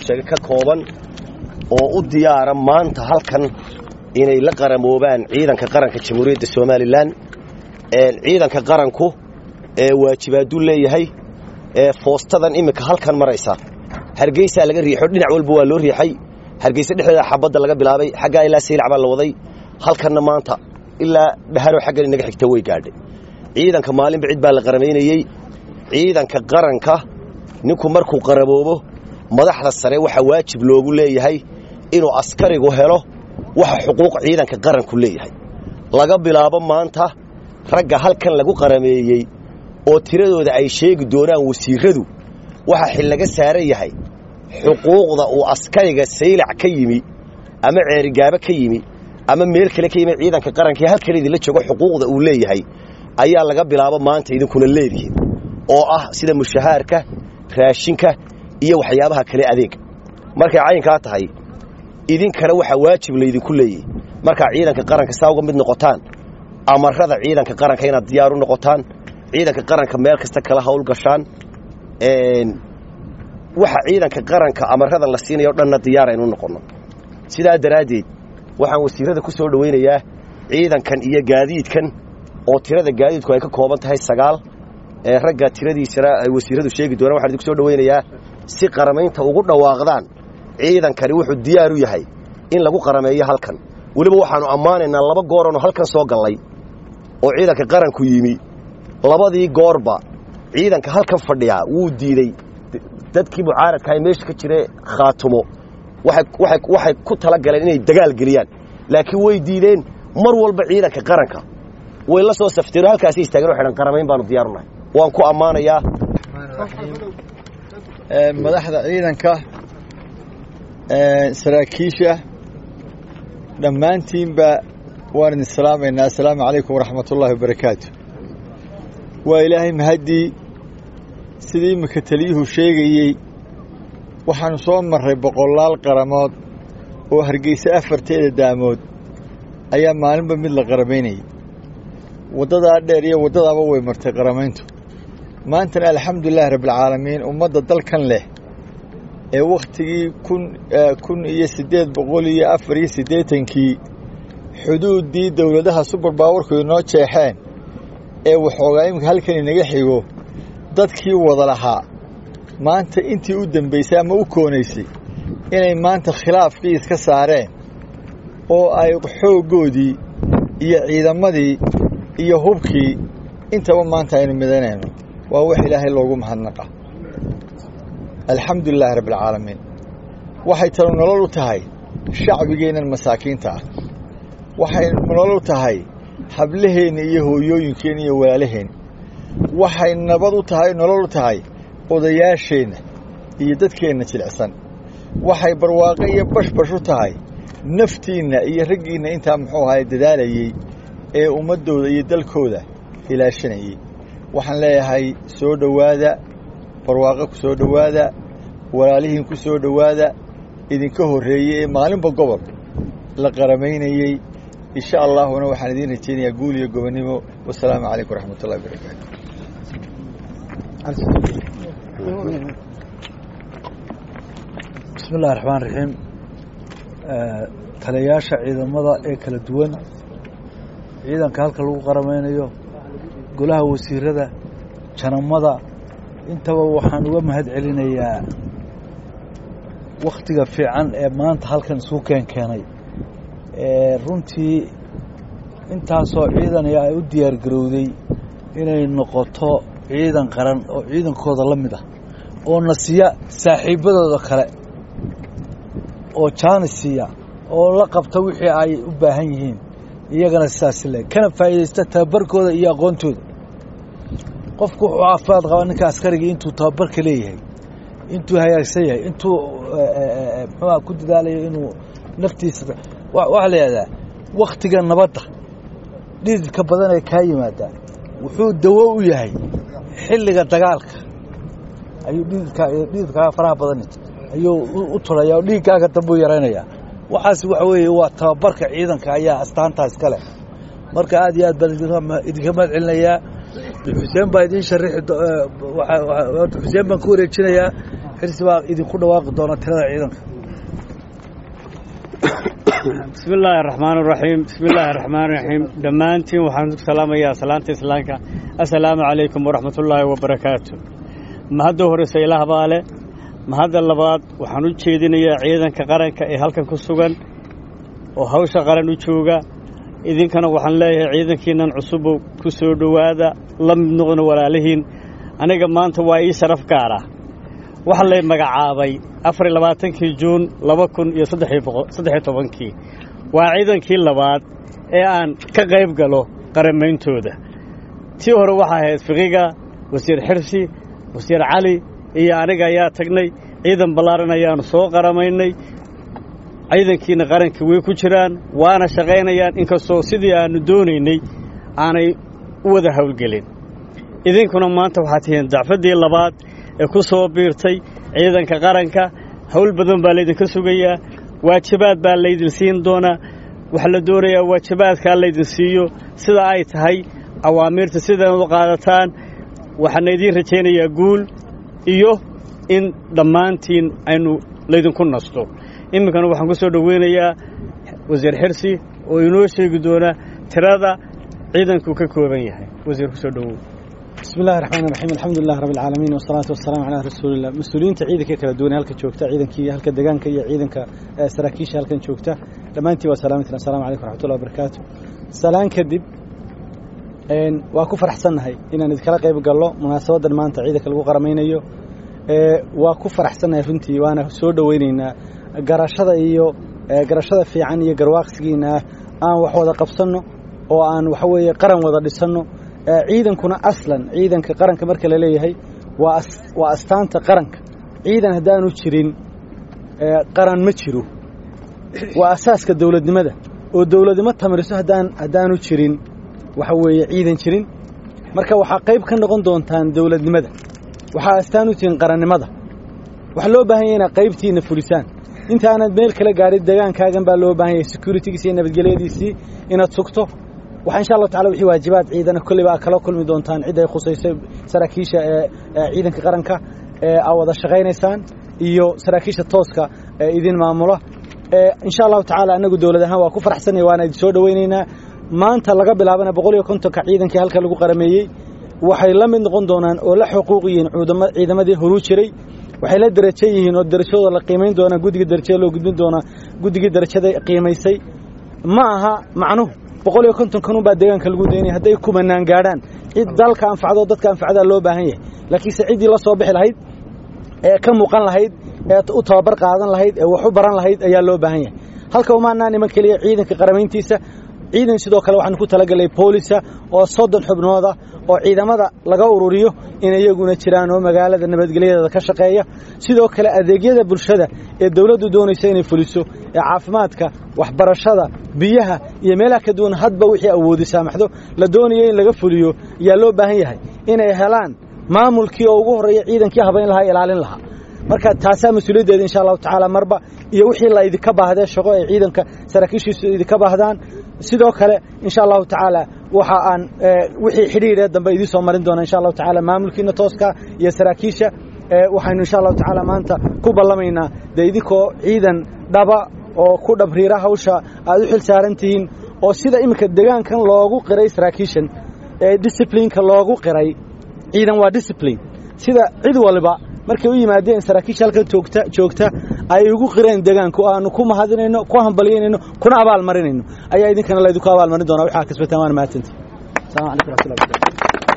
sheegay ka kooban oo u diyaara maanta halkan inay la qaramoobaan ciidanka qaranka jamhuuriyadda somalilan ciidanka qaranku ee waajibaaduu leeyahay ee foostadan iminka halkan maraysa hargeysaa laga riixo dhinac walba waa loo riixay hargeysa dhexdeeda xabadda laga bilaabay xaggaa ilaa saylac baa la waday halkanna maanta ilaa dhaharo xaggan inaga xigta way gaadhay ciidanka maalinba cid baa la qaramaynayey ciidanka qaranka ninku markuu qaramoobo madaxda sare waxaa waajib loogu leeyahay inuu askarigu helo waxa xuquuq ciidanka qaranku leeyahay laga bilaabo maanta ragga halkan lagu qarameeyey oo tiradooda ay sheegi doonaan wasiiradu waxa xil laga saaran yahay xuquuqda uu askariga saylac ka yimi ama ceerigaabo ka yimi ama meel kale ka yimi ciidanka qarankai halkan idinla joogo xuquuqda uu leeyahay ayaa laga bilaabo maanta idinkuna leedihiin oo ah sida mushahaarka raashinka iyo waxyaabaha kale adeega markay caynkaa tahay idinkana waxaa waajib laydinku leeyahy markaa ciidanka qaranka saa uga mid noqotaan amarada ciidanka qaranka inaad diyaar u noqotaan ciidanka qaranka meel kasta kala hawlgashaan waxa ciidanka qaranka amarada la siinaya o dhanna diyaar aynu noqonno sidaa daraaddeed waxaan wasiirada ku soo dhowaynayaa ciidankan iyo gaadiidkan oo tirada gaadiidku ay ka kooban tahay sagaal ee ragga tiradiisana ay wasiiradu sheegi doonaan waxaan idinku soo dhowaynayaa si qaramaynta ugu dhawaaqdaan ciidankani wuxuu diyaar u yahay in lagu qarameeyo halkan weliba waxaannu ammaanaynaa laba gooranu halkan soo gallay oo ciidanka qaranku yimi labadii goorba ciidanka halkan fadhiyaa wuu diidey dadkii mucaaradka ay meesha ka jire khaatumo waxay ku tala galeen inay dagaal geliyaan laakiin way diideen mar walba ciidanka qaranka way la soo safteen oo halkaasi istaageen oo xidhan qaramayn baanu diyaarunahay waan ku ammaanayaa madaxda ciidanka saraakiisha dhammaantiinba waan idin salaamaynaa assalaamu calaykum waraxmat ullaahi wabarakaatu waa ilaahay mahaddii sidii iminka taliyuhu sheegayey waxaannu soo marray boqolaal qaramood oo hargeysa afarteeda daamood ayaa maalinba mid la qaramaynayay waddadaa dheer iyo waddadaaba way martay qaramayntu maantana alxamdulilaahi rabbialcaalamiin ummadda dalkan leh ee wakhtigii kun kun iyo siddeed boqol iyo afar iyo siddeetankii xuduuddii dowladaha subar baawarku inoo jeexeen ee waxoogaa iminka halkan inaga xigo dadkii wada lahaa maanta intii u dembaysay ama u koonaysay inay maanta khilaafkii iska saareen oo ay xooggoodii iyo ciidamadii iyo hubkii intaba maanta aynu midanayno waa wax ilaahay loogu mahadnaqa alxamdulilaahi rabbialcaalamiin waxay tanu nolol u tahay shacbigeennan masaakiinta ah waxay nolol u tahay hablaheenna iyo hooyooyinkeenna iyo walaalaheen waxay nabad u tahay nolol u tahay odayaasheenna iyo dadkeenna jilicsan waxay barwaaqo iyo bashbash u tahay naftiinna iyo raggiinna intaa muxuu ahaye dadaalayey ee ummaddooda iyo dalkooda ilaashanayey waxaan leeyahay soo dhowaada barwaaqo ku soo dhowaada walaalihiin ku soo dhowaada idinka horreeyey ee maalinba gobol la qaramaynayey insha allaahuna waxaan idiin rajaynayaa guul iyo gobonnimo wasalaamu calaykum waraxmat ullahi wabarakaatu bismi illahi raxmaan raxiim taliyayaasha ciidamada ee kala duwan ciidanka halka lagu qaramaynayo golaha wasiirada janamada intaba waxaan uga mahad celinayaa wakhtiga fiican ee maanta halkan isuu keen keenay runtii intaasoo ciidania ay u diyaar garowday inay noqoto ciidan qaran oo ciidankooda la mid ah oo na siiya saaxiibbadooda kale oo jaani siiya oo la qabta wixii ay u baahan yihiin iyagana sidaas le kana faa'iidaysta tababarkooda iyo aqoontooda qofku wuxuu caafimaad qabaa ninka askarigii intuu tababarka leeyahay intuu hagaagsan yahay intuu muxuuha ku dadaalayo inuu naftiisa waxaa la yidhahdaa wakhtiga nabadda dhididka badan ee kaa yimaadaa wuxuu dawo u yahay xilliga dagaalka ayuu dhididka dhididkaa faraha badan ayuu u turayaa oo dhiiggaaga dambuu yaraynayaa waxaas waxa weeye waa tababarka ciidanka ayaa astaantaa iska leh marka aad iyo aad baan idinka mahad celinayaa xuseen baa idiin sharixi xuseen baan ku wareejinayaa xirsi baa idinku dhawaaqi doona tirada ciidanka bismi illaahi araxmaan araxiim bismi illaahi araxmaan iraxiim dhammaantiin waxaan ku salaamayaa salaanta islaamka assalaamu calaykum waraxmatullaahi wabarakaatu mahadda horeysa ilaah baa leh mahadda labaad waxaan u jeedinayaa ciidanka qaranka ee halkan ku sugan oo hawsha qaran u jooga idinkana waxaan leeyahay ciidankiinnan cusubow ku soo dhowaada la mid noqona walaalihiin aniga maanta waa ii sharaf gaar ah waxaa lay magacaabay afar iyo labaatankii juun laba kun iyo saddexiyo tobankii waa ciidankii labaad ee aan ka qayb galo qarammayntooda tii hore waxaa ahayd fiqiga wasiir xirsi wasiir cali iyo aniga ayaa tagnay ciidan ballaaran ayaannu soo qaramaynay ciidankiina qaranka way ku jiraan waana shaqaynayaan inkastoo sidii aannu doonaynay aanay u wada howlgelin idinkuna maanta waxaad tihiin dacfaddii labaad ee ku soo biirtay ciidanka qaranka howl badan baa laydinka sugayaa waajibaad baa laydin siin doonaa waxaa la doonayaa waajibaadkaa laydin siiyo sida ay tahay awaamiirta sidan u qaadataan waxaana idiin rajaynayaa guul iyo in dhammaantiin aynu laydinku nasto iminkana waxaan ku soo dhoweynayaa wasiir xirsi oo inoo sheegi doona tirada ciidankuu ka kooban yahay wasiir ku soo dhowow bismi illahi raxmaan raxiim alxamdulilah rabbi alcaalamiin wasalaatu wasalaamu calaa rasuulillah mas-uuliyiinta ciidanka kala duwan halka joogta ciidankii halka degaanka iyo ciidanka saraakiisha halkan joogta dhammaantii waa salaamantin assalamu calaykum raxmatullahi wabarakaatu salaan kadib waa ku faraxsannahay inaan idinkala qayb gallo munaasabaddan maanta ciidanka lagu qaramaynayo waa ku faraxsannahay runtii waana soo dhoweynaynaa garashada iyo garashada fiican iyo garwaaqsigiina ah aan wax wada qabsanno oo aan waxa weeye qaran wada dhisanno ciidankuna aslan ciidanka qaranka marka la leeyahay waa waa astaanta qaranka ciidan haddaanu jirin qaran ma jiro waa asaaska dowladnimada oo dowladnimo tamriso haddaan haddaanu jirin waxa weeye ciidan jirin marka waxaa qayb ka noqon doontaan dowladnimada waxaa astaan u tihiin qarannimada waxaa loo baahan yahay inaad qaybtiina fulisaan intaanad meel kala gaadhin degaankaagan baa loo baahan yahay securitigiisi iyo nabadgelyadiisii inaad sugto waxaa insha allahu tacala wixii waajibaad ciidana kolleyba aad kala kulmi doontaan cid ay khusayso saraakiisha ee ciidanka qaranka ee aad wada shaqaynaysaan iyo saraakiisha tooska ee idin maamula insha allahu tacaala annagu dowlad ahaan waa ku faraxsanay waana idin soo dhoweynaynaa maanta laga bilaabana boqol iyo kontonka ciidankii halka lagu qarameeyey waxay la mid noqon doonaan oo la xuquuq yihiin ciidamadii horuu jiray waxay la darajo yihiin oo darajadooda la qiimayn doonaa guddiga darajada loo gudbin doonaa guddigii darajada qiimaysay ma aha macnuhu boqol iyo konton kanunbaa deegaanka lagu daynaya hadday kumanaan gaadhaan cid dalka anfacdo dadka anfacdaa loo baahan yahay laakiinse ciddii la soo bixi lahayd ee ka muuqan lahayd ee u tababar qaadan lahayd ee wax u baran lahayd ayaa loo baahan yahay halka umaanaa niman keliya ciidanka qaramayntiisa ciidan sidoo kale waxaan ku talagalay boolisa oo soddon xubnooda oo ciidamada laga ururiyo in iyaguna jiraan oo magaalada nabadgelyadeeda ka shaqeeya sidoo kale adeegyada bulshada ee dawladdu doonaysa inay fuliso ee caafimaadka waxbarashada biyaha iyo meelaha ka duwan hadba wixii awoodi saamaxdo la doonayo in laga fuliyo ayaa loo baahan yahay inay helaan maamulkii oo ugu horreeya ciidankii habayn lahaa ilaalin lahaa marka taasaa mas-uuliyaddeeda insha allahu tacaala marba iyo wixii la idinka baahdee shaqo ay ciidanka saraakiishiisu idinka baahdaan sidoo kale insha allahu tacaala waxa aan wixii xidhiidhee dambe idiin soo marin doona insha allahu tacaala maamulkiina tooska iyo saraakiisha waxaynu insha allahu tacaala maanta ku ballamaynaa dee idinkoo ciidan dhaba oo ku dhabriira hawsha aad u xil saaran tihiin oo sida iminka degaankan loogu qiray saraakiishan ee disciplineka loogu qiray ciidan waa discipline sida cid waliba markay u yimaadeen saraakiisha halkan joogta joogta ay ugu qireen degaanku aanu ku mahadinayno ku hambalyaynayno kuna abaalmarinayno ayaa idinkana laydinku abaalmarin doonaa waxaa kasbataan waana mahadsantii السلام عليكم ورحمة الله وبركاته